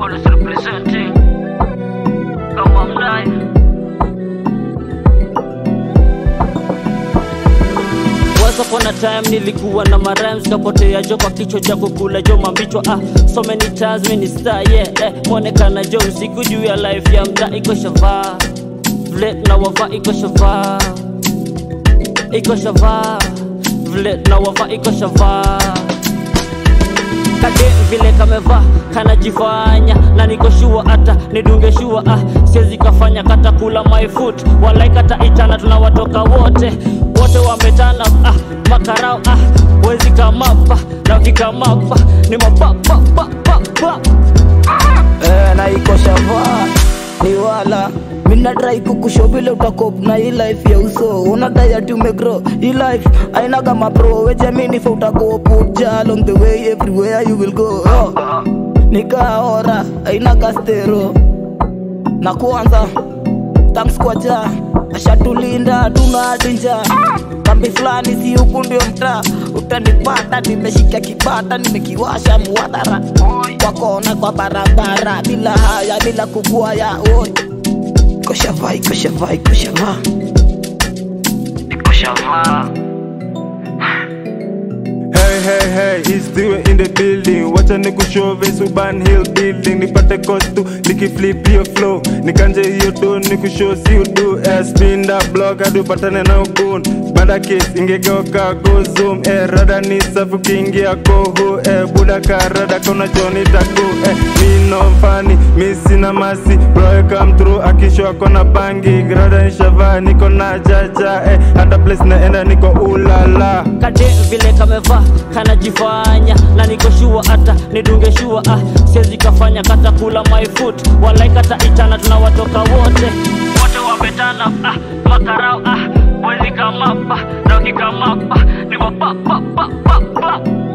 Police representing. Kama mdai. Once upon a time nilikuwa na marams kapotea jo kwa kichwa cha kukula jo mambichwa ah so many times mini star yeah eh mwonekana jo usiku juu ya life ya mda iko shavaa vile na wava iko shavaa iko shavaa vile na wava iko shavaa kade vile kameva kanajifanya na niko shua hata nidunge shua ah siwezi kafanya kata kula my foot walai kata itana tunawatoka wote wote wametana ah makarao ah wezi kamapa na vikamapa ni mapapapapapa eh, na iko shavaa ni wala minatrai kukusho vile utakop na hii life ya uso unadai ati umegro hii life ainaga mapro wejaminifa utakopuja along the way everywhere you will go oh. nikaora ainaga stero na kwanza thanks kwa ja ashatulinda tunadinja kambi fulani si huku ndio mtaa utanipata nimeshika kibata nimekiwasha muwadhara kwa kona kwa barabara bila haya bila kukwaya oi koshavai koshavai koshavaa niko shavaa Hey, hey, hey, it's Dewey in the building. Wacha nikushove Suban Hill building. Nipate kostu, nikiflip hiyo flow. Nikanje hiyo do, nikushow si udu. Eh, spin that block, hadi upatane na ukun. Bada case, ingegeuka go zoom. Eh, rada ni safu kiingia koho. Eh, buda karada kona Johnny Taku. Eh, mi no mfani, mi sina masi. Bro, come through, akisho akona bangi. Rada ni shavaa, niko na jaja. Eh, hata place naenda niko ulala. kade vile kameva kanajifanya na niko shua hata nidunge shua ah siwezi kafanya kata kula my foot walai kata itana tunawatoka wote wote wametana ah makarao ah wezi kamapa na ukikamapa ni mapapapapapa